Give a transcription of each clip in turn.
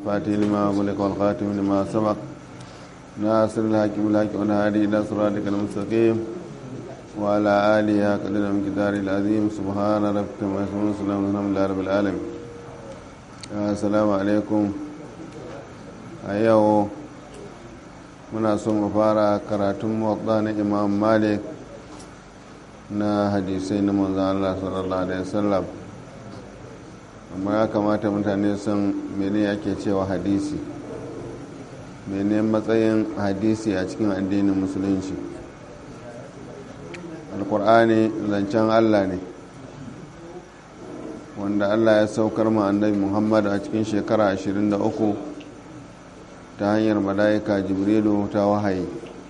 فاتح لما أغلق والخاتم لما سبق ناصر الحق بالحق والهادي إلى صراطك المستقيم وعلى آله قدر من كتار العظيم سبحان ربك ما يسمون سلام الحمد لله رب العالمين السلام عليكم أيوه muna so mu fara karatun muwaɗa na imam malik na hadisai na manzan Allah sallallahu alaihi wasallam amma ya kamata mutane sun mene ake cewa hadisi mene matsayin hadisi a cikin addinin musulunci alkur'ani zancen Allah ne wanda Allah ya saukar ma annabi Muhammad a cikin shekara 23 ta hanyar mala'ika jibrilu ta wahayi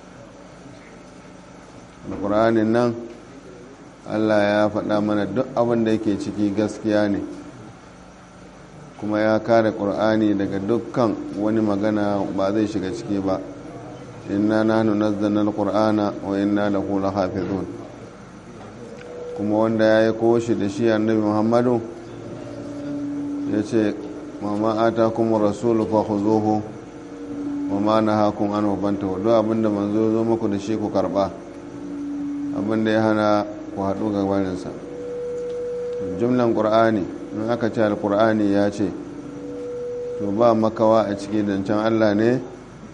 alƙur'anin nan allah ya faɗa mana duk abin da yake ciki gaskiya ne kuma ya kare ƙur'ani daga dukkan wani magana ba zai shiga ciki ba inna nahnu nazzalna alqur'ana wa inna lahu lahafizun kuma wanda ya yi koshi da shi annabi muhammadu ya ce mama atakum rasulu fa khuzuhu wa ma na hakun an wabanta duk abinda manzo zo muku da shi ku karba abinda ya hana ku haɗu ga barinsa jumlan ƙur'ani in aka ce alƙur'ani ya ce to ba makawa a ciki zancen allah ne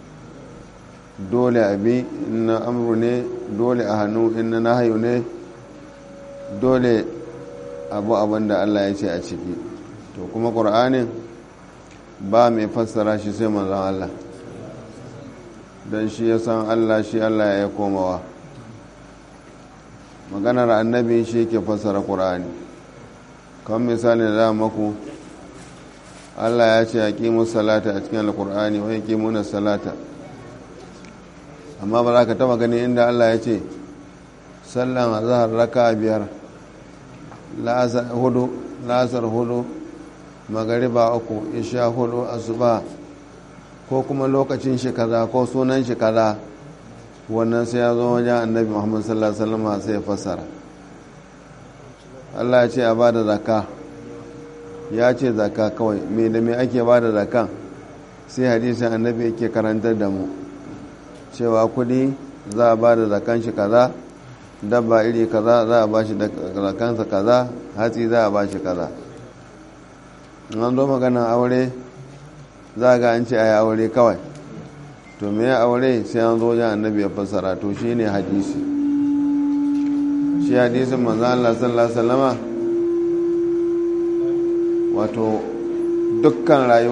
dole abi na amru ne dole a hannu in na nahayu ne dole abu abinda allah ya ce a ciki to kuma ƙur'anin ba mai fassara shi sai manzon allah don shi ya san Allah shi Allah ya komawa maganar annabi shi ke fassara ƙur'ani kan misali da maku Allah ya ce a ƙimu salata a cikin alƙur'ani wani ƙimuna salata amma ba za ka taba gani inda Allah ya ce sallan azahar raka biyar hudu lasar hudu magariba uku isha hudu asuba ko kuma lokacin shi kaza ko sunan shi kaza wannan sai ya zo wajen annabi muhammad sallallahu alaihi wasallam sai ya fassara Allah ya ce a bada zakka ya ce zakka kawai me da me ake bada zakkan sai hadisin annabi yake karantar da mu cewa kudi za a bada zakkan shi kaza dabba iri kaza za a bashi zakkansa kaza hatsi za a bashi kaza an zo maganan aure za ga an ce a yi aure kawai to me ya aure sai an zo jan annabi ya fassara to shi ne hadisi shi hadisin manzan Allah sallallahu Alaihi wasallama wato dukkan rayuwa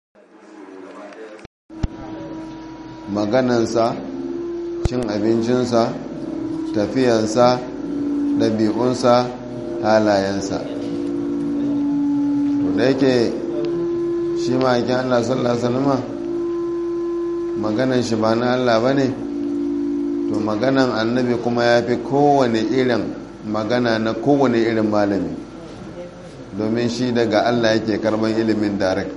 maganansa cin abincinsa tafiyansa ɗabi'unsa halayensa to da yake shi ma ake Allah sallallahu Alaihi wasallama maganan shi ba na Allah ba ne to maganan annabi kuma ya fi kowane irin magana na kowane irin malami domin shi daga Allah yake karban ilimin direct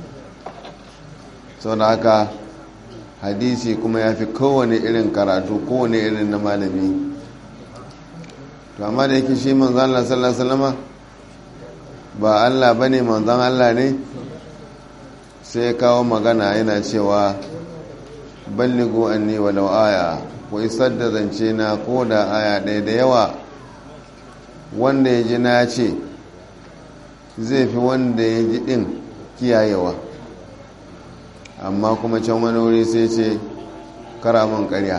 sau da haka hadisi kuma ya fi kowane irin karatu kowane irin na malami to amma da yake shi manzan Allah sallallahu Alaihi wasallama ba Allah ba ne manzan Allah ne sai kawo magana yana cewa balligo anni walau aya ko isar da zance na ko da aya ɗaya da yawa wanda ya ji na ce zai fi wanda ya ji ɗin kiyayewa amma kuma can wani wuri sai ce karamin ƙarya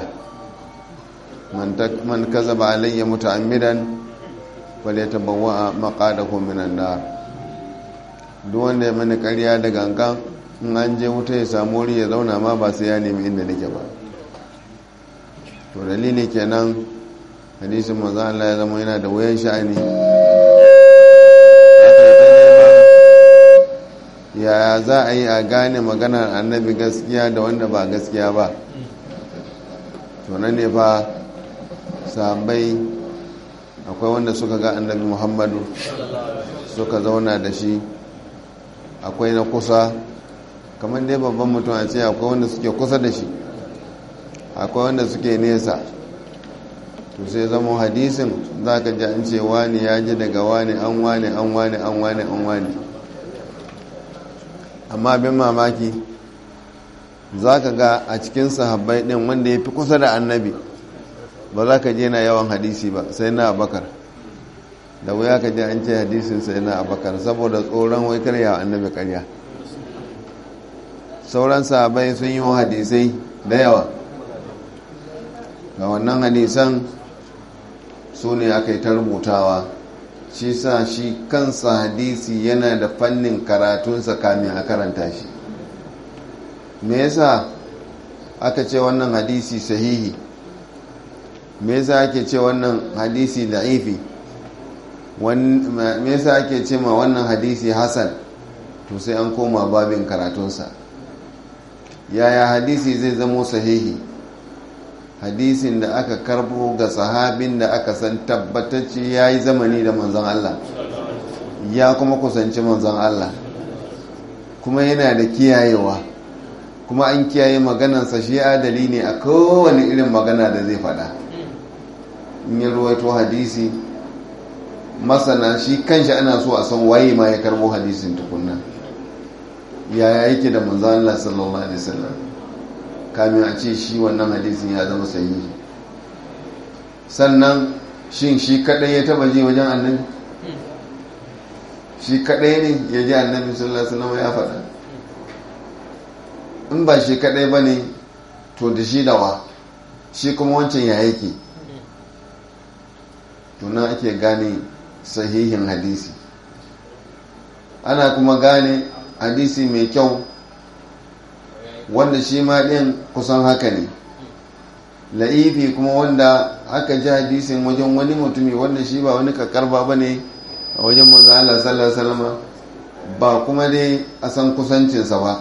man kaza ba alayya muta'ammidan wale ta bawa maƙadakon minan nar duk wanda ya mani ƙarya da gangan in an je wuta ya samu wuri ya zauna ma ba sai ya nemi inda nake ba to dalili kenan hadisin manzo Allah ya zama yana da wayan sha'ani yaya za a yi a gane maganar annabi gaskiya da wanda ba gaskiya ba to nan ne fa sahabbai akwai wanda suka ga annabi muhammadu suka zauna da shi akwai na kusa kamar dai babban mutum a ce akwai wanda suke kusa da shi akwai wanda suke nesa to sai zama hadisin za ka ji an ce wani ya ji daga wani an wani an wani an wani an wani amma abin mamaki za ka ga a cikin sahabbai ɗin wanda ya fi kusa da annabi ba za ka je na yawan hadisi ba sai na abakar da wuya ka je an ce hadisin sai na abakar saboda tsoron wai karya annabi karya sauran sahabbai sun yi hadisai da yawa ga wannan hadisan su ne aka yi ta rubutawa shi sa shi kansa hadisi yana da fannin karatunsa kamin a karanta shi me yasa aka ce wannan hadisi sahihi me yasa ake ce wannan hadisi da'ifi me yasa ake ce ma wannan hadisi hasan to sai an koma babin karatunsa yaya hadisi zai zamo sahihi hadisin da aka karbo ga sahabin da aka san tabbatacce ya yi zamani da manzon Allah ya kuma kusanci manzon Allah kuma yana da kiyayewa kuma an kiyaye maganansa shi adali ne a kowane irin magana da zai fada in yi ruwaito hadisi masana shi kanshi ana so a san waye ma ya karbo hadisin tukunna yaya yake da manzon Allah sallallahu alaihi wasallam kamin a ce shi wannan hadisin ya zama sahihi sannan shin shi kadai ya taba ji wajen annabi shi kadai ne ya ji annabi sallallahu alaihi wasallam ya faɗa in ba shi kadai ba ne to da shi dawa shi kuma wancan ya yake tuna ake gane sahihin hadisi ana kuma gane hadisi mai kyau wanda shi ma ɗin kusan haka ne la'ifi kuma wanda aka ji hadisin wajen wani mutumi wanda shi ba wani kakarba ba ne a wajen manzala sallallahu ba kuma dai a san kusancinsa ba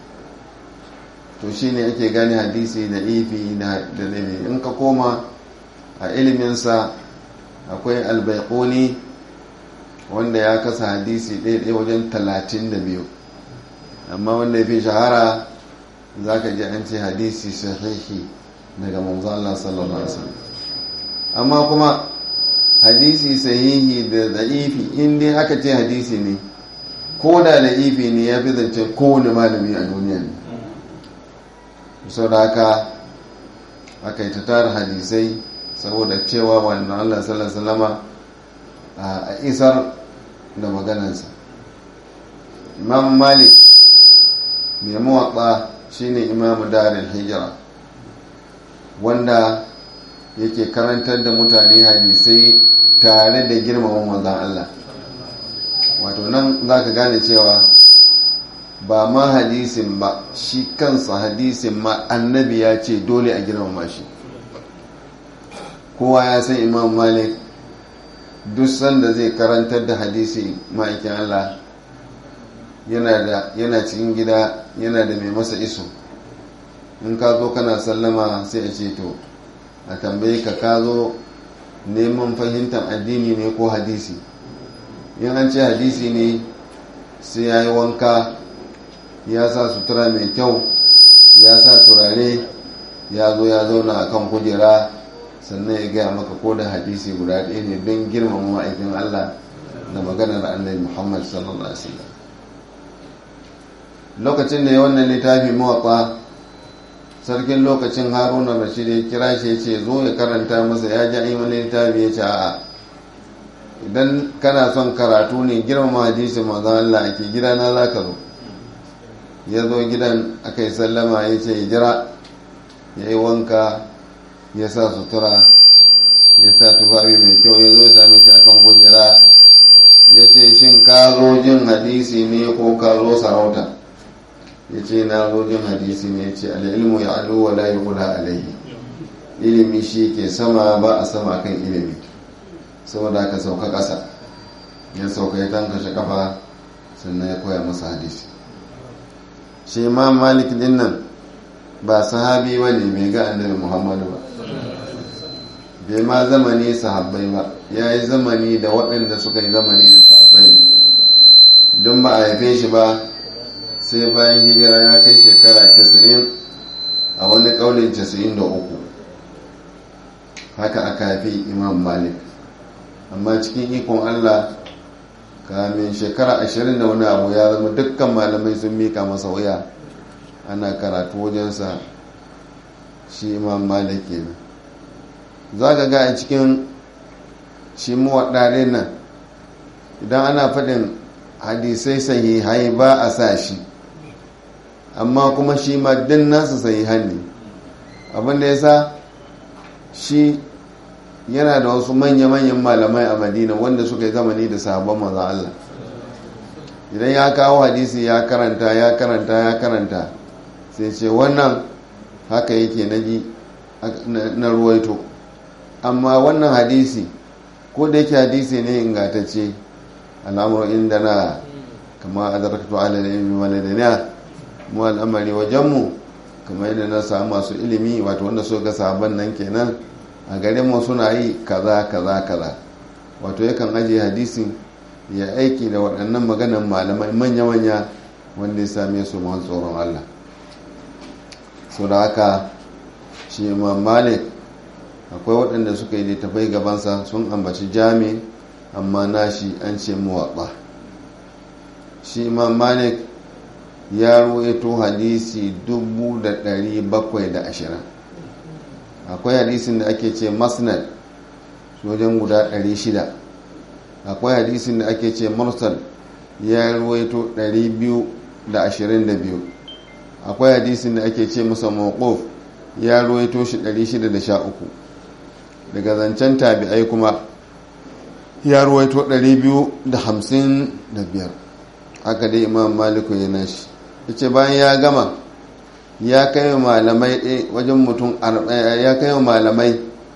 to shi ne ake gane hadisi da ifi da nabi in ka koma a iliminsa akwai albaikoni wanda ya kasa hadisi ɗaya wajen talatin da biyu amma wanda ya fi shahara za ka ji an ce hadisi sahihi daga manzo Allah sallallahu alaihi wasallam amma kuma hadisi sahihi da da'ifi in dai aka ce hadisi ne ko da da'ifi ne ya fi zance kowane malami a duniya ne sau da haka aka yi ta tara hadisai saboda cewa wannan Allah sallallahu alaihi wasallama a isar da maganansa imam malik mai mawaƙa shine imamu darin hijira wanda yake karantar da mutane hadisai tare da girmama manzan Allah wato nan za ka gane cewa ba ma hadisin ba shi kansa hadisin ma annabi ya ce dole a girmama shi kowa ya san imam malik duk sanda zai karantar da hadisi ma'aikin Allah yana cikin gida yana da mai masa iso in ka zo kana sallama sai a ce to a tambaye ka ka zo neman fahimtar addini ne ko hadisi in an ce hadisi ne sai ya yi wanka ya sa sutura mai kyau ya sa turare ya zo ya zauna a kan kujera sannan ya gaya maka ko da hadisi guda ɗaya ne don girmama ma'aikin allah da maganar annabi muhammad sallallahu alaihi wasallam lokacin da ya wannan littafi mawaƙa sarkin lokacin haruna rashid ya kira shi ya ce zo ya karanta masa ya ji an yi wani littafi ya ce a'a idan kana son karatu ne girmama hadisi manzon Allah ake gidana za ka zo ya zo gidan aka yi sallama ya ce ya jira ya yi wanka ya sa sutura ya sa tufafi mai kyau ya zo ya same shi akan kujera ya ce shin ka zo jin hadisi ne ko ka zo sarauta ya ce na zo jin hadisi ne ya ce al'ilmu ya alu wa la yuqda alaihi ilimi shi ke sama ba a sama kan ilimi saboda ka sauka ƙasa ya sauka ya tankashe kafa sannan ya koya masa hadisi shi ma malik din nan ba sahabi ba ne bai ga annabi muhammadu ba bai ma zamani sahabbai ba ya yi zamani da waɗanda suka yi zamani da sahabbai ne don ba a haife shi ba sai bayan hijira ya kai shekara 90 a wani ƙaunin 93 haka aka haifi imam malik amma cikin ikon allah kamin shekara ashirin da wani abu ya zama dukkan malamai sun mika masa wuya ana karatu wajensa shi imam malik kenan za ka ga a cikin shi muwaɗaɗe nan idan ana faɗin hadisai sahihai ba a sa shi amma kuma shi ma din nasu sahihan ne abinda ya sa shi yana da wasu manya-manyan malamai a madina wanda suka yi zamani da sahabban manzan Allah idan ya kawo hadisi ya karanta ya karanta ya karanta sai ce wannan haka yake na ji na ruwaito amma wannan hadisi ko da yake hadisi ne ingatacce al'amuran inda na kama a zarkatu alalimi waladaniya mu al'amari wajenmu kama yadda na samu masu ilimi wato wanda so ga sabon nan kenan a garin mu suna yi kaza kaza kaza wato yakan ajiye hadisin ya aiki da waɗannan maganan malamai manya-manya wanda ya same su masu tsoron Allah sau da haka shi imam malik akwai waɗanda suka yi littafai gabansa sun ambaci jami amma nashi an ce muwaɓa shi imam malik ya ruwaito hadisi 720 akwai hadisin da ake ce masnad wajen guda 600 akwai hadisin da ake ce mursal ya ruwaito 222 akwai hadisin da ake ce masa mawquf ya ruwaito shi 613 daga zancen tabi'ai kuma ya ruwaito 255 haka dai imam maliku ya nashi ya ce bayan ya gama ya kai malamai wajen mutum ya kai malamai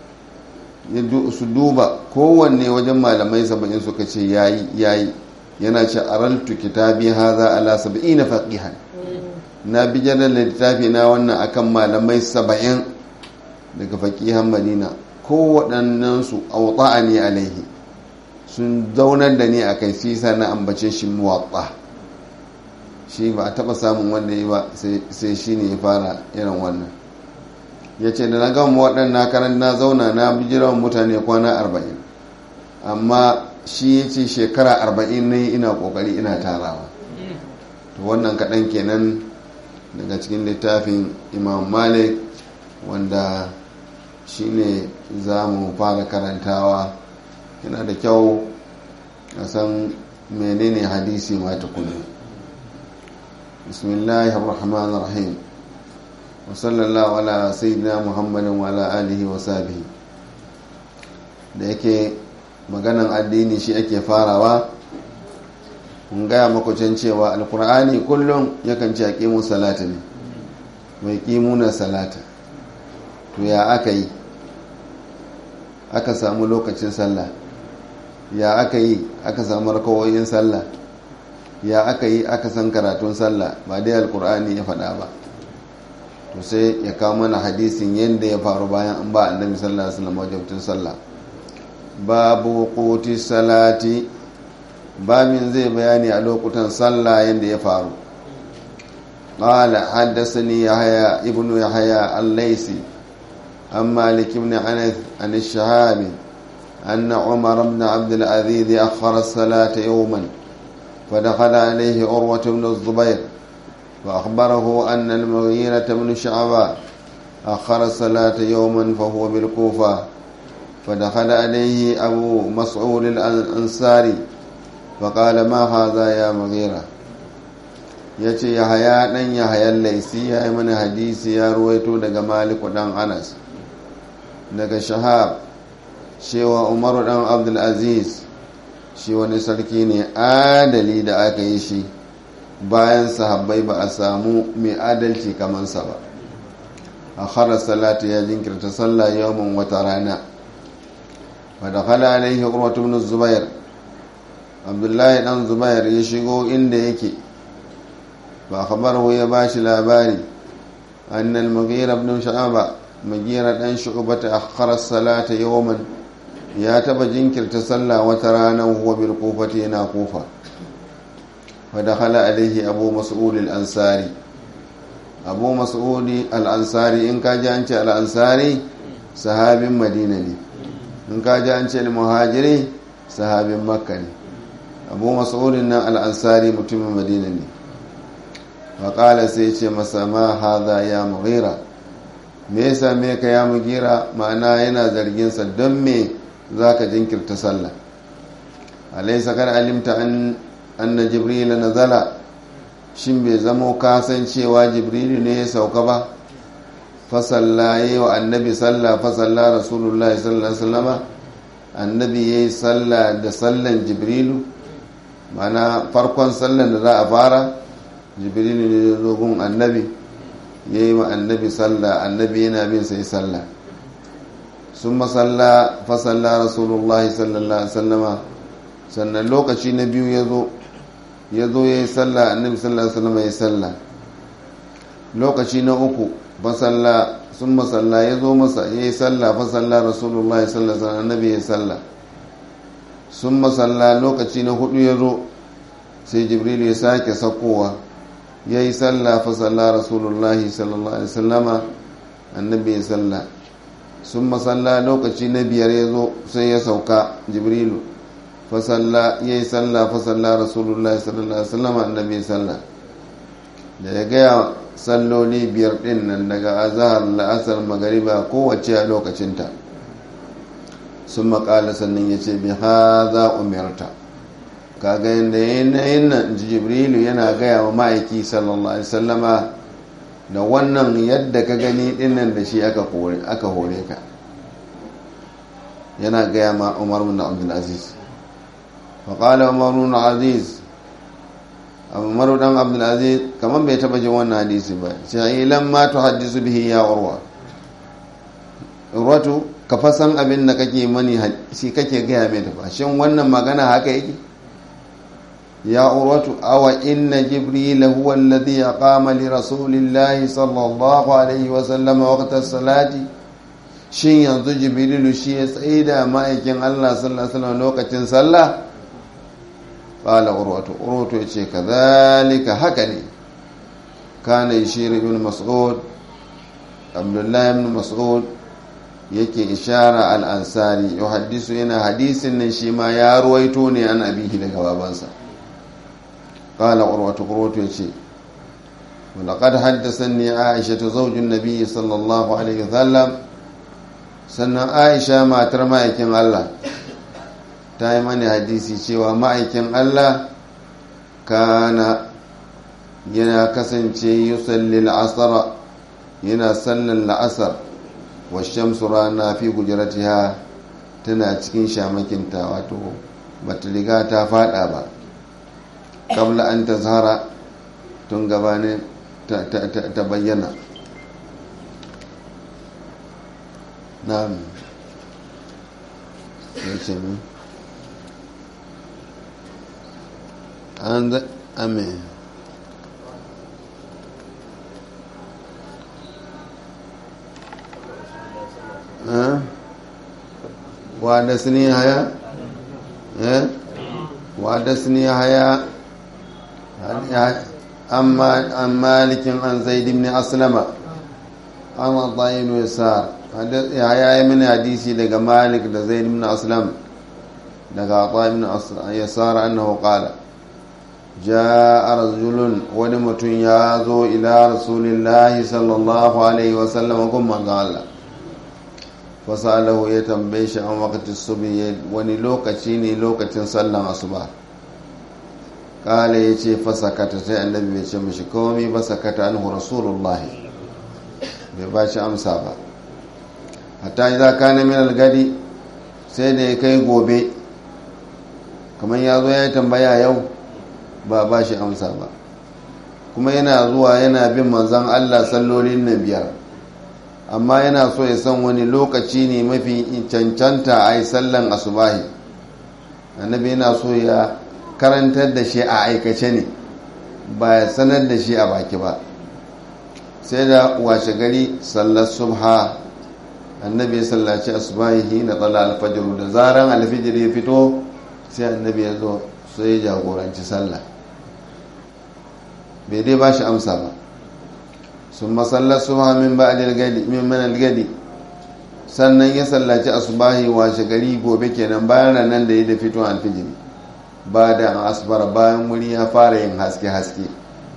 su duba kowanne wajen malamai saba'in suka ce yayi yayi yana ce araltu kitabi haza ala saba'ina faqihan na bijirar littafi na wannan akan malamai saba'in daga faqihan madina kowaɗannan su auta ne alaihi sun zaunar da ni a kai sisa na ambace shi muwatta shi ba a taɓa samun wanda yi ba sai shi ne ya fara irin wannan ya ce da na gama waɗanda karan na zauna na bijiran mutane kwana arba'in amma shi ya ce shekara arba'in ne ina ƙoƙari ina tarawa to wannan kaɗan kenan daga cikin littafin imam malik wanda shi ne za mu fara karantawa yana da kyau a san menene hadisi ma tukuna bismillahir rahmanir rahim wa sallallahu ala sayyidina muhammadin wa ala alihi wa sahbihi da yake maganan addini shi ake farawa kun gaya makwacin cewa alkur'ani kullum yakan ce a ƙimun salata ne mai ƙimunan salata to ya aka yi aka samu lokacin sallah ya aka yi aka samu rakawoyin sallah ya aka yi aka san karatun sallah ba dai alkur'ani ya faɗa ba to sai ya kawo mana hadisin yadda ya faru bayan an ba annabi sallallahu alaihi wasallam wajibtun sallah babu quti salati babin zai bayani a lokutan sallah yadda ya faru قال حدثني يحيى ابن يحيى الليثي عن مالك بن انس عن الشهاب أن عمر بن عبد العزيز أخر الصلاة يوما فدخل عليه عروة بن الزبير فأخبره أن المغيرة بن شعبة أخر الصلاة يوما فهو بالكوفة فدخل عليه أبو مسعود الأنصاري فقال ما هذا يا مغيرة yace yahaya dan yahayan laisi ya yi mana hadisi ya ruwaito daga maliku dan anas daga shahab cewa umaru dan abdulaziz shi wani sarki ne adali da aka yi shi bayan sahabbai ba a samu mai adalci kamansa ba a harar salatu ya jinkirta sallah yawon wata rana wadda kala alaihi urwatu ibn zubair abdullahi dan zubair ya shigo inda yake ba khabaru ya bashi labari annal mughira ibn sha'aba mughira dan shu'bata akhara salata yawman ya taba jinkirta sallah wata rana huwa bil kufati yana kufa fa dakhala alaihi abu mas'ud al ansari abu mas'ud al ansari in ka ji an ce al ansari sahabin madina ne in ka ji an ce al muhajiri sahabin makka ne abu mas'udin nan al'ansari mutumin madina ne faƙala sai ce masa ma haza ya mughira me yasa me ka ya mugira ma'ana yana zarginsa don me za ka jinkirta sallah alaisa kar alimta anna jibril nazala shin bai zamo kasancewa jibrilu ne ya sauka ba fasalla ya yi wa annabi sallah fasalla rasulullahi sallallahu alaihi wasallama annabi ya yi sallah da sallan jibrilu mana farkon sallan da za a fara jibrilu ne ya zo gun annabi ya yi wa annabi sallah annabi yana bin sai sallah sun masalla fasalla rasulullahi sallallahu alaihi wasallama sannan lokaci na biyu ya zo ya zo ya yi sallah annabi sallallahu alaihi wasallama ya yi sallah lokaci na uku fasalla sun masalla ya zo masa ya yi sallah fasalla rasulullahi sallallahu alaihi wasallam annabi ya yi sallah sun masalla lokaci na hudu ya zo sai jibril ya sake sakowa ya yi sallah fasalla rasulullahi sallallahu alaihi wasallama annabi ya sallah sun masalla lokaci na biyar ya zo sai ya sauka jibrilu fasalla ya yi sallah fasalla rasulullahi sallallahu alaihi wasallama annabi ya sallah da ya gaya salloli biyar din nan daga azahar la'asar magariba kowace a lokacinta sun makala sannan ya ce bi haza umarta kaga yadda yanayin nan jibrilu yana gaya wa ma'aiki sallallahu alaihi sallama da wannan yadda ka gani dinnan da shi aka hore ka yana gaya ma umar bin abdulaziz faƙala umar bin aziz umaru dan abdulaziz kamar bai taba jin wannan hadisi ba sai ilan ma tu hadisu bihi ya urwa urwatu ka fasan abin da kake mani shi kake gaya mai da shin wannan magana haka yake ya urwatu awa inna jibril huwa alladhi aqama li rasulillahi sallallahu alaihi wa sallam waqta salati shin yanzu jibrilu shi ya tsaida ma'aikin Allah sallallahu alaihi wasallam lokacin sallah قال عروة عروة يتشي كذلك هكني كان يشير ابن مسعود عبد الله بن مسعود yake ishara al'ansari yau hadisu yana hadisin nan shi ma ya ruwaito ne an abihi daga babansa ƙala ƙurwata ƙurwata ya ce walaƙad haddasa ne aisha ta zaujin nabi sallallahu alaihi wasallam sannan aisha matar ma'aikin allah ta yi mani hadisi cewa ma'aikin Allah kana yana kasance yusalli la'asara yana sallan la'asar wa shamsu rana fi gujiratiha tana cikin shamakinta wato bata riga ta fada ba kabla an ta zara tun gabanin ta bayyana na ce ne and amen وحدثني هيا وحدثني هيا أما عن مالك عن زيد بن أسلم عن عطاء بن يسار هيا من حديثي لقى مالك زيد بن أسلم لقى عطاء بن يسار أنه قال جاء رجل ونمت يازو إلى رسول الله صلى الله عليه وسلم كما قال fasalahu ya tambaye shi an wakati subi wani lokaci ne lokacin sallan asuba kala ya ce fasakata sai annabi bai ce mashi komi ba sakata anhu rasulullah bai ba shi amsa ba hatta idza kana min al-gadi sai da ya kai gobe kamar ya zo ya tambaya yau ba ba shi amsa ba kuma yana zuwa yana bin manzon Allah sallolin na biyar amma yana so ya san wani lokaci ne mafi cancanta a yi sallan asubahi annabi yana so ya karantar da shi a aikace ne ba ya sanar da shi a baki ba sai da washe gari sallar subha annabi ya sallaci asubahi na tsala alfajiru da zaran alfijir ya fito sai annabi ya zo sai ya jagoranci sallah bai dai ba shi amsa ba sun masallar suha min ba'dil gadi min manal gadi sannan ya sallaci asubahi washe gari gobe kenan bayan nan da ya da fito alfijiri ba da asbar bayan wuri ya fara yin haske-haske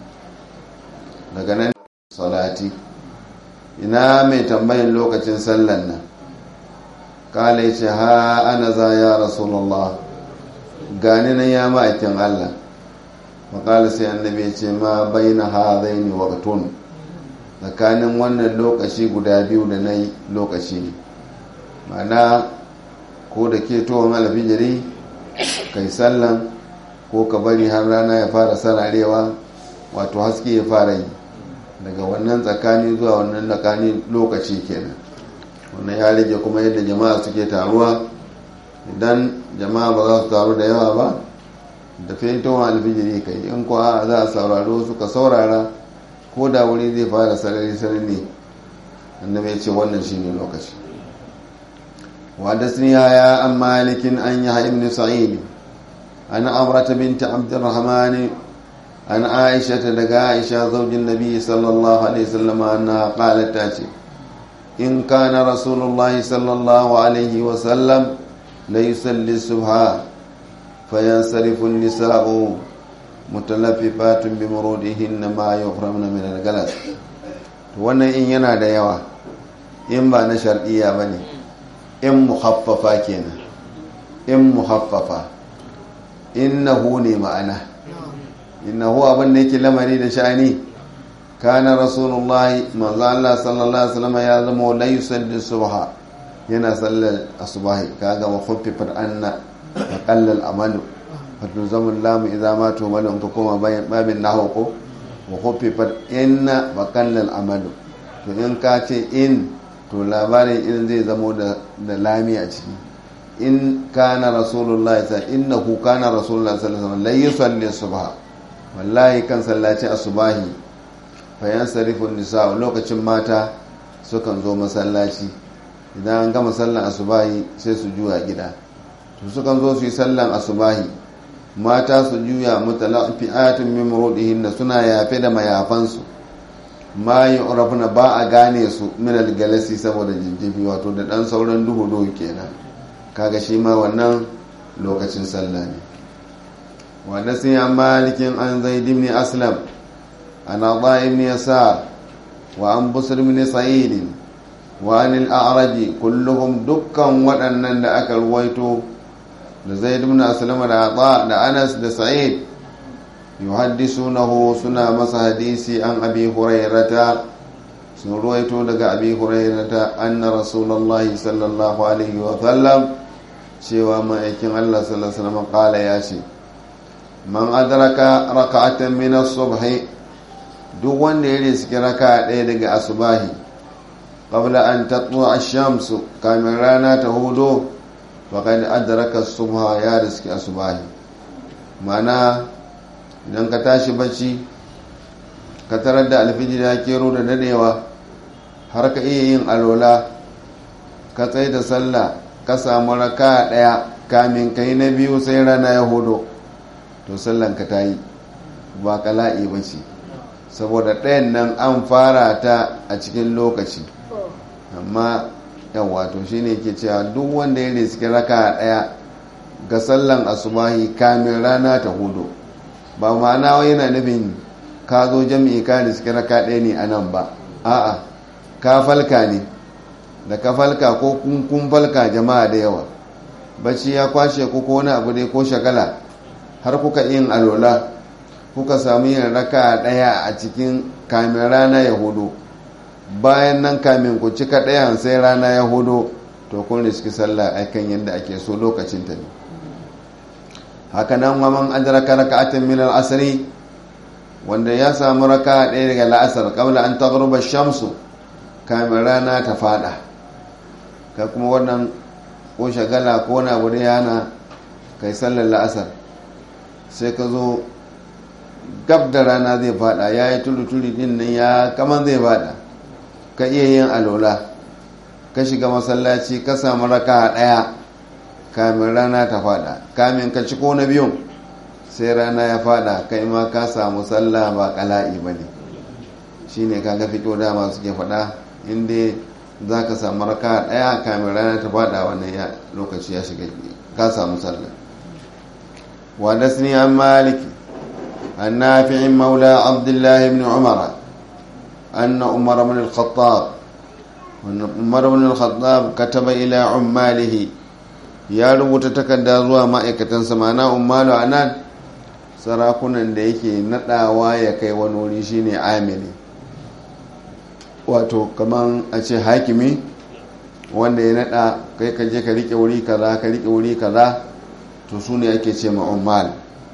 daga nan salati ina mai tambayin lokacin sallan nan kala ya ce ha ana za ya rasulallah gani nan ya ma'aikin allah makala sai annabi ya ce ma bai na ha zai ne waƙatun tsakanin wannan lokaci guda biyu da na yi lokaci ne mana ko da ke towon alfijiri kai sallan ko ka bari har rana ya fara sararewa wato haske ya fara yi daga wannan tsakani zuwa wannan tsakani lokaci kenan wannan ya rage kuma yadda jama'a suke taruwa idan jama'a ba za su taru da yawa ba da fentowar alfijiri kai in kuwa za a saurari wasu ka saurara ko da wuri zai fara sarari sarari annabi ya ce wannan shine lokaci وحدثني يا عن مالك عن يحيى بن سعيد عن عمرة بنت عبد الرحمن عن عائشة لقى عائشة زوج النبي صلى الله عليه وسلم أنها قالت تاتي إن كان رسول الله صلى الله عليه وسلم ليصلي الصبح فينصرف النساء متلففات بمرودهن ما يحرمن من الجلس wannan in yana da yawa in ba na shar'iyya ba ne in muhaffafa kenan in muhaffafa innahu ne ma'ana innahu abin da yake lamari da sha'ani kana rasulullahi manzo Allah sallallahu alaihi wasallam ya zama la yusalli subha yana sallar asbahi kaga wa khuffifat anna wa qalla al-amalu wato zaman lamu idza ma to malu ka koma bayan babin nahwu ko wa khuffifat inna wa qalla al-amalu to in ka ce in to labarin in zai zamo da lami a ciki in kana rasulullahi sa innahu kana rasulullahi sallallahu alaihi wasallam la yusalli subha wallahi kan sallaci asubahi fa yansarifu nisa lokacin mata sukan zo masallaci idan an gama sallan asubahi sai su juya gida to sukan zo su yi sallan asubahi mata su juya mutalafi'atun min murudihin suna yafe da mayafansu ma yi urafuna ba a gane su minal galasi saboda jijjifi wato da dan sauran duhu duhu kenan kaga shi ma wannan lokacin sallah ne wanda sun yi malikin an zai dimni aslam an aɗa ibn yasar wa an busur ibn sa'idin wa an al'araji kulluhum dukkan waɗannan da aka ruwaito da zai dimni aslam da aɗa da anas da sa'id yuhaddisunahu suna masa hadisi an abi hurairata sun ruwaito daga abi hurairata anna rasulullahi sallallahu alaihi wa sallam cewa ma'aikin Allah sallallahu alaihi wasallam kala ya ce man adraka raka'atan min as-subh duk wanda ya riski raka ɗaya daga asubahi qabla an tatlu ash-shamsu kamin rana ta hudo faqad adraka as-subha ya riski asubahi ma'ana idan ka tashi bacci ka tarar da alfijir ya kero da dadewa har ka iya yin alola ka tsaye da sallah ka samu raka daya kamin kai na biyu sai rana ya hudo to sallan ka ta yi ba kala'i ba ce saboda ɗayan nan an fara ta a cikin lokaci amma yawa to shine ke cewa duk wanda ya riski raka daya ga sallan asubahi kamin rana ta hudu ba ma'ana wai yana nufin ka zo jami'i ka riski raka ɗaya ne a nan ba a'a ka falka ne da ka falka ko kun falka jama'a da yawa bacci ya kwashe ko wani abu dai ko shagala har kuka yin alola kuka samu yin raka ɗaya a cikin kamin rana ya hudu bayan nan kamin ku cika ɗayan sai rana ya hudu to kun riski sallah aikan yadda ake so lokacin ta ne hakanan wa man adraka raka'atan min al-asr wanda ya samu raka ɗaya daga la'asar qabla an taghruba shamsu kamin rana ta fada ka kuma wannan ko shagala ko na abu da yana kai sallar la'asar sai ka zo gab da rana zai fada ya yi tuli-tuli din nan ya kaman zai fada ka iya yin alola ka shiga masallaci ka samu raka ɗaya kamin rana ta fada kamin ka ci ko na biyun sai rana ya fada kai ma ka samu sallah ba kala'i ba ne shi ne ka ga fito dama suke fada inda za ka samu raka daya kamin rana ta fada wannan lokaci ya shiga ka samu sallah ودسني عن مالك عن نافع مولى عبد الله بن عمر أن عمر بن الخطاب أن عمر بن الخطاب كتب إلى عماله ya rubuta takarda zuwa ma'aikatansa mana umaru a nan sarakunan da yake nadawa ya kai wani wuri shine amili wato kaman a ce hakimi wanda ya nada kai ka je ka rike wuri kaza ka rike wuri kaza to su ne ake ce ma'ummal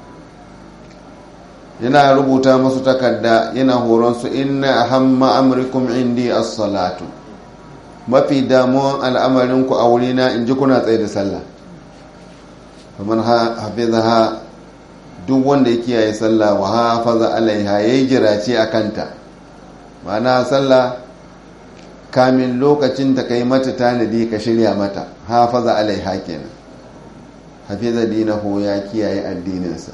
yana rubuta masu takarda yana horonsu inna ahamma amrikum indi as-salatu mafi damuwan al'amarinku a wurina in ji kuna tsaye da sallah kamar hafizaha duk wanda ya kiyaye sallah wa hafaza alaiha ya yi jirace a kanta ma'ana sallah kamin lokacin ta kai mata tanadi ka shirya mata hafaza alaiha kenan hafiza dinahu ya kiyaye addininsa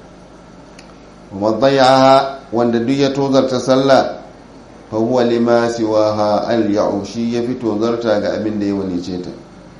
wa wanda duk ya tozarta sallah fahuwa lima siwaha al shi ya fi tozarta ga abin da ya wanice ta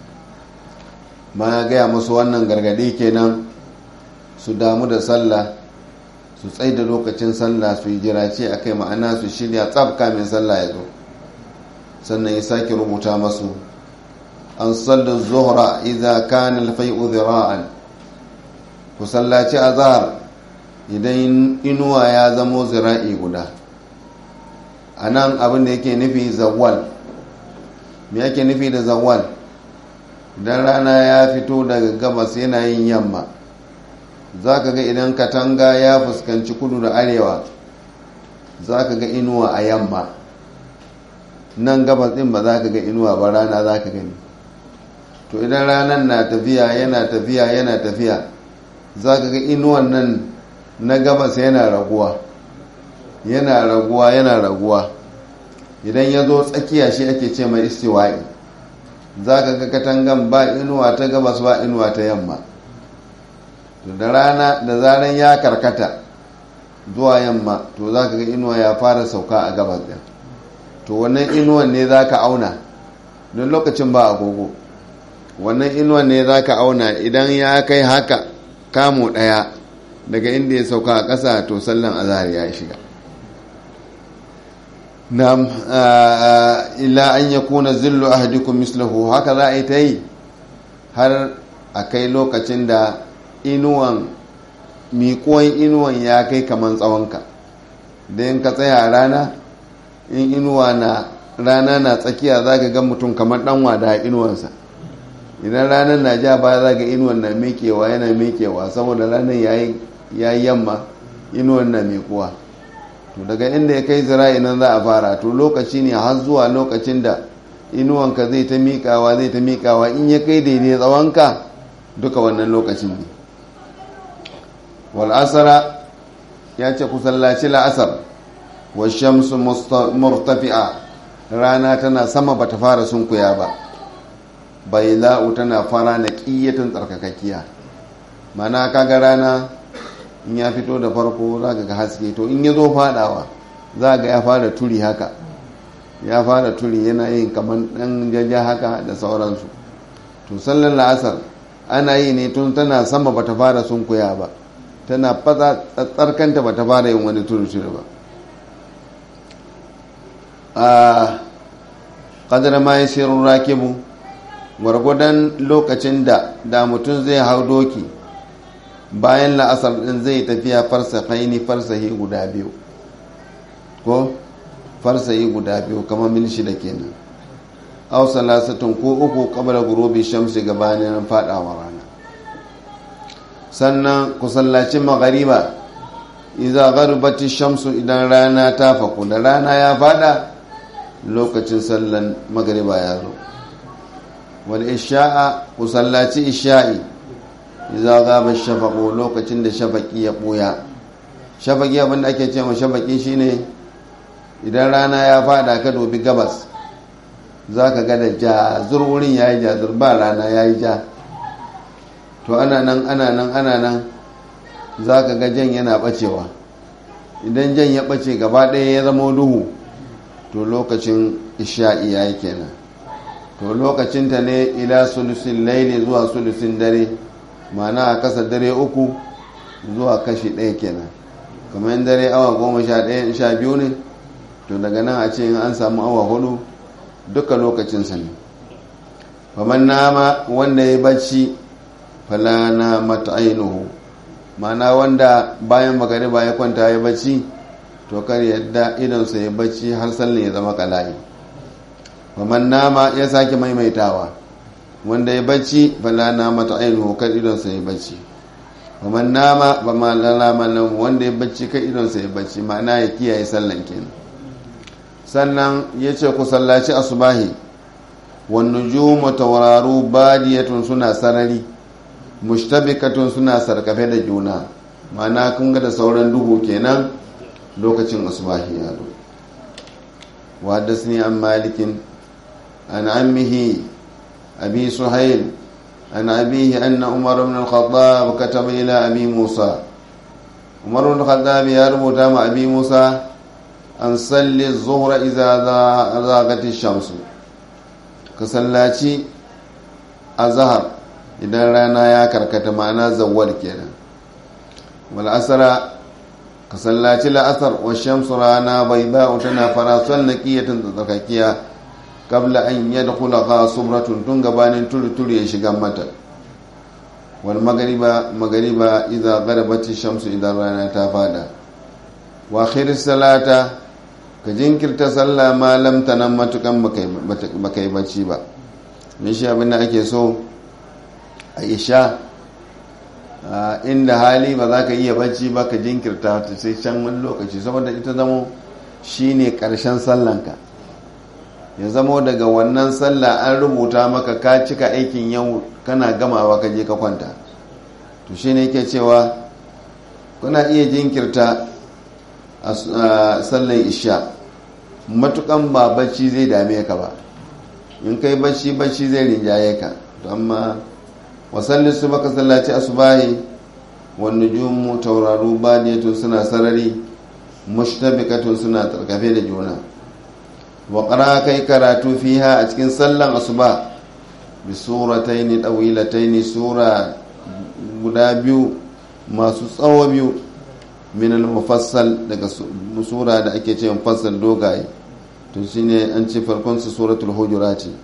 ma gaya musu wannan gargadi kenan su damu da sallah su tsai da lokacin sallah su yi jirace a kai ma'ana su shirya tsab kamin sallah ya zo sannan ya sake rubuta masu an sallar zuhra idza kana al-fai'u dhira'an ku sallaci azhar idan inuwa ya zamo zira'i guda a nan abin da yake nufi zawal me yake nufi da zawal idan rana ya fito daga gabas yana yin yamma za ka ga idan katanga ya fuskanci kudu da arewa za ka ga inuwa a yamma nan gabas din ba za ka ga inuwa ba rana za ka gani to idan ranar na tafiya yana tafiya yana tafiya za ka ga inuwan nan na gabas yana raguwa yana raguwa yana raguwa idan ya zo tsakiya shi ake ce mai istiwa'i za ka ga katangan ba inuwa ta gabas ba inuwa ta yamma to da rana da zaran ya karkata zuwa yamma to za ka ga inuwa ya fara sauka a gabas ɗin to wannan inuwan ne za ka auna don lokacin ba agogo wannan inuwan ne za ka auna idan ya kai haka kamo ɗaya daga inda ya sauka a ƙasa to sallan azhar ya shiga na illa an ya kuna zillu ahadikum mislahu haka za a yi ta yi har a kai lokacin da inuwan miƙon inuwan ya kai kamar tsawonka da yin ka tsaya a rana in inuwa na rana na tsakiya za ka ga mutum kamar dan wada inuwansa idan ranar na ja baya za ga inuwan na mekewa yana mekewa saboda ranar ya yi yamma inuwan na mekuwa to daga inda ya kai zira'i nan za a fara to lokaci ne har zuwa lokacin da inuwanka zai ta miƙawa zai ta miƙawa in ya kai daidai tsawonka duka wannan lokacin ne wal'asara ya ce ku sallaci la'asar wa shamsu murtafi'a rana tana sama bata fara sunkuya ba bai la'u tana fara na ƙiyyatun tsarkakakkiya mana kaga rana in ya fito da farko za ka ga haske to in ya zo fadawa za ga ya fara turi haka ya fara turi yana yin kamar ɗan jaja haka da sauransu to sallar la'asar ana yi ne tun tana sama bata fara sunkuya ba tana fata tsarkanta bata fara yin wani turi-turi ba a ƙadar ma ya sirrin rakibu gwargwadon lokacin da da mutum zai hau doki bayan la'asar ɗin zai tafiya farsahaini farsahi guda biyu ko farsahi guda biyu kamar mil shida kenan aw salasatun ko uku qabla gurubi shamsi gabanin fadawa rana sannan ku sallaci maghariba idza gharbati shamsu idan rana ta faku da rana ya fada lokacin sallan magariba ya zo wal isha'a ku sallaci isha'i idza ghaba shafaqu lokacin da shafaqi ya buya shafaqi abin da ake cewa shafaqi shine idan rana ya fada ka dobi gabas zaka ga da jazur wurin yayi jazur ba rana yayi ja to ana nan ana nan ana nan zaka ga jan yana bacewa idan jan ya bace gaba ɗaya ya zama duhu to lokacin isha'i yayi kenan to lokacin ta ne ila sulusin laili zuwa sulusin dare ma'ana a kasa dare uku zuwa kashi ɗaya kenan kamar dare awa goma sha ɗaya sha biyu ne to daga nan a ce in an samu awa hudu duka lokacinsa ne kamar nama wanda ya bacci falana mata ainihu mana wanda bayan magariba ya kwanta ya bacci to kar yadda idonsa ya bacci har sallin ya zama kala'i kamar nama ya sake maimaitawa wanda ya bacci falana mata ainihu kar idonsa ya bacci kamar nama ba ma lalama nan wanda ya bacci kan idonsa ya bacci ma'ana ya kiyaye sallan kenan sannan ya ce ku sallaci asubahi wannan jumu tauraru badiyatun suna sarari mushtabikatun suna sarkafe da juna ma'ana kun ga da sauran duhu kenan lokacin asubahi ya zo wa an malikin an ammihi abi suhail عن أبيه أن عمر بن الخطاب كتب إلى أبي موسى عمر بن الخطاب يربط مع أبي موسى أن صلي الظهر إذا ذاقت الشمس كسلاتي الظهر إذا رانا يا كركت معنا زوال كينا والأسر كسلاتي الأسر والشمس رانا بيضاء تنا فراسل نكية تترككيا kabla an yadkhula qasumratun tun gabanin tulu-tulu ya shiga mata wal magariba magariba idza gharabat shamsu idan rana ta fada wa khiris salata ka jinkirta sallah ma lam tanan matukan bakai bacci ba min shi abin da ake so a isha inda hali ba za ka iya bacci ba ka jinkirta ta sai can wani lokaci saboda ita zamo shine karshen sallanka ya zamo daga wannan sallah an rubuta maka ka cika aikin yau kana gamawa ka je ka kwanta to shi ne yake cewa kuna iya jinkirta a sallan isha matukan ba bacci zai dame ka ba in kai bacci bacci zai rinjaye ka to amma wasalli su baka sallaci asubahi wani jumu tauraru badiyatun suna sarari mushtabikatun suna tarkafe da juna waƙara kai karatu fiha a cikin sallan asuba bi surataini ɗawilataini sura guda biyu masu tsawo biyu min al-mufassal daga sura da ake ce mufassal dogaye to shine an ce farkon su suratul hujurati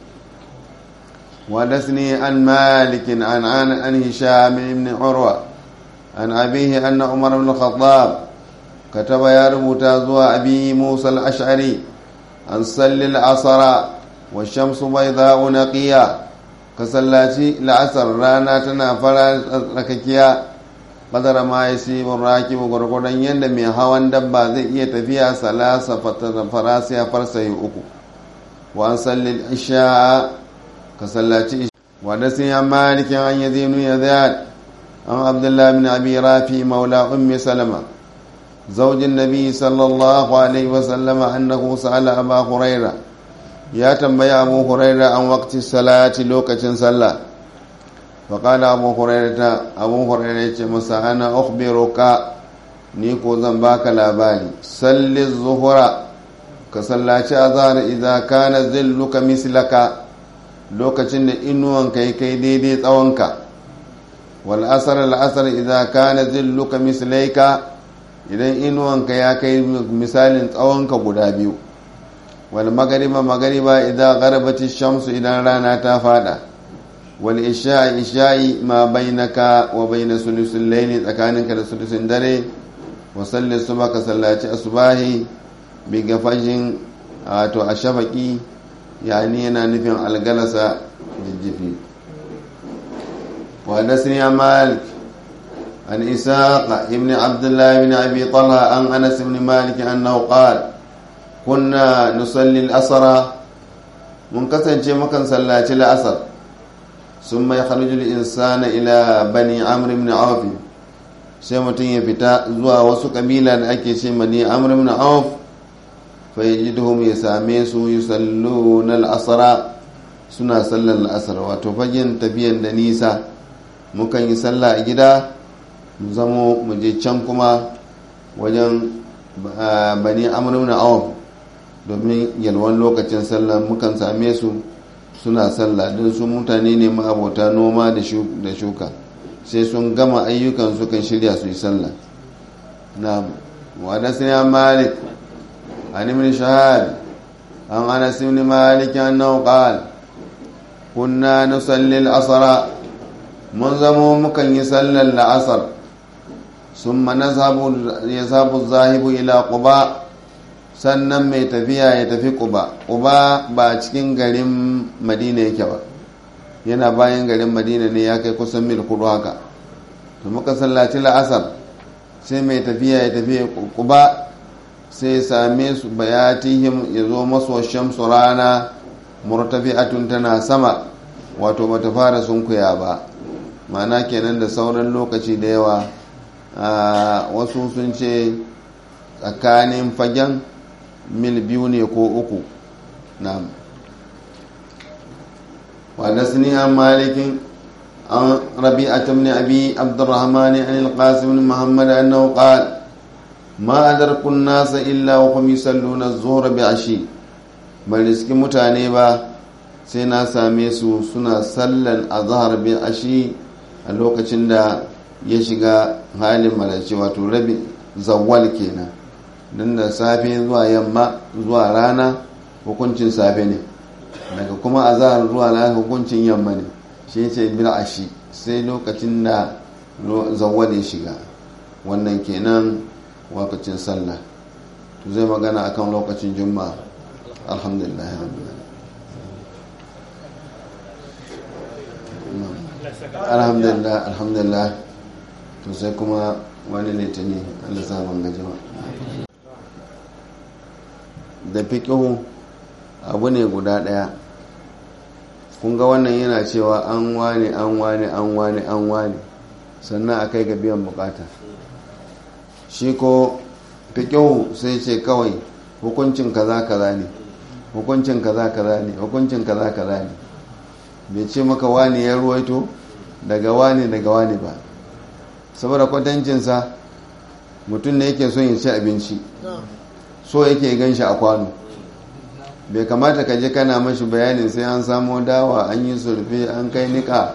wa dasni an malik an an an hisham ibn urwa an abihi anna umar ibn khattab kataba ya rubuta zuwa abi musa al-ash'ari an salli al'asara wa shamsu bai za'u na ƙiya ka sallaci la'asar rana tana fara tsakakiya ƙadara ma ya si raki gwargwadon yadda mai hawan dabba zai iya tafiya salasa farasiya farsahi uku wa an salli isha ka sallaci isha wa da sun yi malikin an yi zinu ya zayad an abdullahi bin abi rafi maula ummi salama زوج النبي صلى الله عليه وسلم أنه سأل أبا هريرة يا تنبي أبو هريرة عن وقت الصلاة لوكة صلى فقال أبو هريرة أبو هريرة مسا أنا أخبرك نيكو زنباك لاباني صل الظهر كصلاة أظهر إذا كان ظلك مثلك lokacin da inuwanka ya kai daidai tsawonka wal asar al asar idza kana zilluka mislaika idan inuwanka ya kai misalin tsawonka guda biyu wal magariba magariba idan garabati shamsu idan rana ta fada wal isha'i isha'i ma bainaka wa baina sulusul layli tsakaninka da sulusun dare wa salli suba ka sallaci asubahi bi gafashin to a shafaki yani yana nufin algalasa jijjifi wa dasni malik عن إساق ابن عبد الله بن أبي طلحة عن أنس بن مالك أنه قال كنا نصلي الأسر منكسن مكان صلى الأسر ثم يخرج الإنسان إلى بني عمرو بن عوف sai mutum ya fita zuwa wasu kabila da ake ce mani amr ibn auf fa yajiduhum ya same su yusalluna al-asra suna sallar al-asr wato fagen tafiyan da nisa mukan yi sallah a gida mu zamo mu je can kuma wajen bani amr ibn auf domin yalwan lokacin sallah mukan same su suna sallah don su mutane ne ma'abota noma da shuka sai sun gama ayyukan su kan shirya su yi sallah na wadda malik an ibn shahab an anas ibn malik annahu qala kunna nusalli al-asr mun zamo mukan yi sallar la'asar summa nazhabu yazhabu zahibu ila quba sannan mai tafiya ya tafi quba quba ba cikin garin madina yake ba yana bayan garin madina ne ya kai kusan mil kudu haka to muka sallaci la'asar sai mai tafiya ya tafi quba sai same su bayatihim ya zo maso shamsu rana murtafi'atun tana sama wato bata fara sunkuya ba mana kenan da sauran lokaci da yawa wasu sun ce tsakanin fagen mil biyu ne ko uku na wadasni an malikin an rabi'at ibn abi abdurrahman an al-qasim ibn muhammad annahu qala ma adarku an-nas illa wa hum yusalluna az-zuhr bi'ashi bai riski mutane ba sai na same su suna sallan azhar bi'ashi a lokacin da ya shiga halin malace wato rabi zawwal kenan don da safe zuwa yamma zuwa rana hukuncin safe ne daga kuma azahar zuwa rana hukuncin yamma ne shi ce bil ashi sai lokacin da zawwal ya shiga wannan kenan lokacin sallah to zai magana akan lokacin juma'a alhamdulillah alhamdulillah alhamdulillah to sai kuma wani litini allah sabon gajiwa da fiƙihu abu ne guda ɗaya kun ga wannan yana cewa an wane an wane an wane an wane sannan a kai ga biyan bukata shi ko fiƙihu sai ce kawai hukuncin kaza kaza ne hukuncin kaza kaza ne hukuncin kaza kaza ne bai ce maka wani ya ruwaito daga wani daga wani ba saboda kwatancinsa mutum ne yake son ya ci abinci so yake gan shi a kwano bai kamata ka je kana mashi bayanin sai an samo dawa an yi surfe an kai nika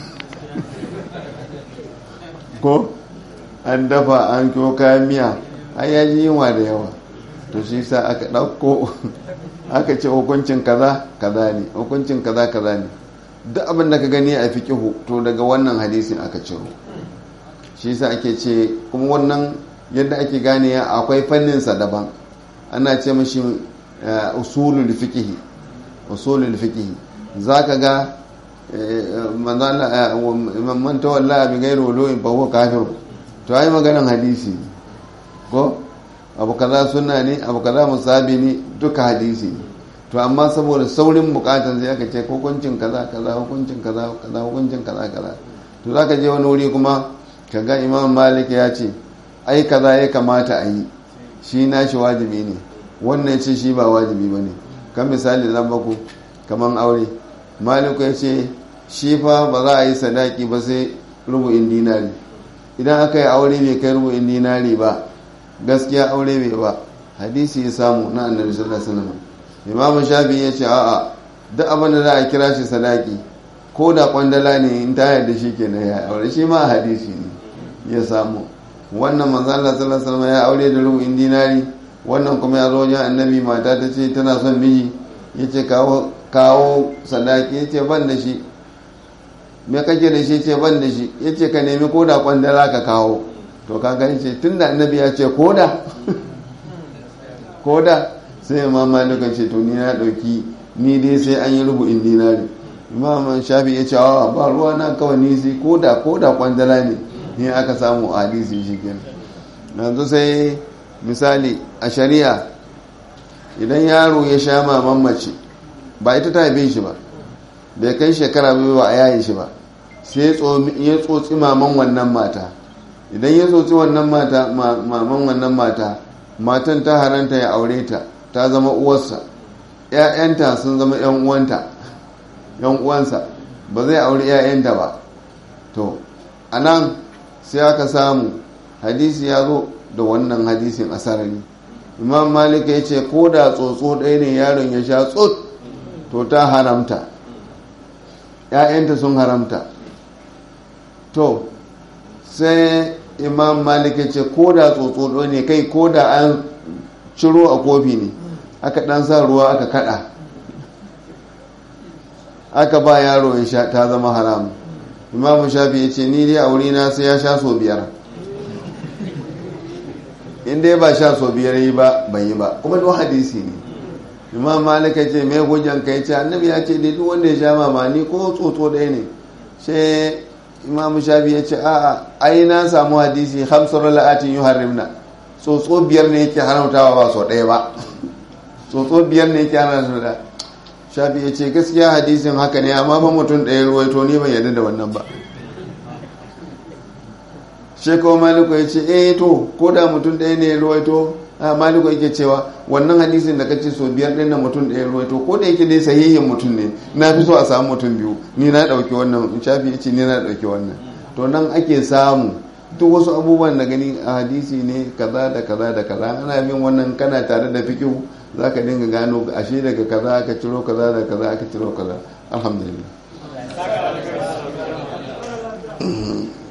ko an dafa an kyo kayan miya ai ya ji yunwa da yawa to shi sa aka ɗauko aka ce hukuncin kaza kaza ne hukuncin kaza kaza ne duk abin da ka gani a fiqihu to daga wannan hadisin aka ciro shi yasa ake ce kuma wannan yadda ake gane akwai fannin sa daban ana ce mashi usulul fiqh usulul fiqh zaka ga man tawalla bi ghairi wulu'in fa huwa kafir to ai maganan hadisi ko abu kaza sunna ne abu kaza musabi ne duka hadisi ne to amma saboda saurin bukatar sai aka ce hukuncin kaza kaza hukuncin kaza kaza hukuncin kaza kaza to zaka je wani wuri kuma kaga imam malik ya ce ai kaza ya kamata a yi shi nashi wajibi ne wannan ce shi ba wajibi ba ne kan misali zan baku kaman aure maliku ya ce shi fa ba za a yi sadaki ba sai rubu'in dinari idan aka yi aure bai kai rubu'in dinari ba gaskiya aure bai ba hadisi ya samu na annabi sallallahu alaihi wasallam imamu shafi ya ce a'a duk abin da za a kira shi sadaki ko da kwandala ne in ta yarda shi kenan ya aure shi ma hadisi ne ya samu wannan manzo Allah sallallahu alaihi wasallam ya aure da rubu'in dinari wannan kuma ya zo wajen annabi mata ta ce tana son miji ya ce kawo kawo sadaki ya ce ban da shi me kake da shi ce ban da shi ya ce ka nemi ko da kwandala ka kawo to ka gani ce tun da annabi ya ce koda koda sai imam malikan ce to ni na dauki ni dai sai an yi rubu'in dinari imam shafi ya ce awa ba ruwa na kawai ni sai koda koda kwandala ne ni aka samu a hadisi shi kenan yanzu sai misali a shari'a idan yaro ya sha maman mace ba ita ta haife shi ba bai kai shekara biyu ba a yayin shi ba sai ya tsotsi maman wannan mata idan ya tsotsi wannan mata maman wannan mata matan ta haranta ya aure ta ta zama uwarsa ‘ya'yanta sun zama ‘yan uwanta ‘yan uwansa ba zai aure ‘ya'yanta ba to a nan sai aka samu hadisi ya zo da wannan hadisin asarari imam malik ya ce ko da tsotso ɗaya ne yaron ya sha tsot to ta haramta ‘ya'yanta sun haramta to sai imam malik ya ce ko da tsotso ne kai ko da an ciro a kofi ne aka dan sa ruwa aka kada aka ba yaro ya sha ta zama haram imam shafi ya ce ni dai a wurina sai ya sha so biyar in dai ba sha so biyar yi ba ban yi ba kuma don hadisi ne imam malik ya ce mai hujjan kai ce annabi ya ce dai duk wanda ya sha mamani ko tsotso ɗaya ne sai imam shafi ya ce a'a ai na samu hadisi hamsar la'atin yi harimna tsotso biyar ne yake haramtawa ba so ɗaya ba tsotso biyar ne yake haramtawa shafi ya ce gaskiya hadisin haka ne amma ba mutum ɗaya ruwaito ni ban yarda da wannan ba shekawa maliku ya ce eh to ko da mutum ɗaya ne ruwaito a maliku yake cewa wannan hadisin da kace so biyar ɗin na mutum ɗaya ruwaito ko da yake dai sahihin mutum ne na fi so a samu mutum biyu ni na ɗauki wannan shafi ya ce ni na ɗauki wannan to nan ake samu duk wasu abubuwan da gani a hadisi ne kaza da kaza da kaza ana bin wannan kana tare da fikihu za ka dinga gano ashe daga kaza aka ciro kaza da kaza aka ciro kaza alhamdulillah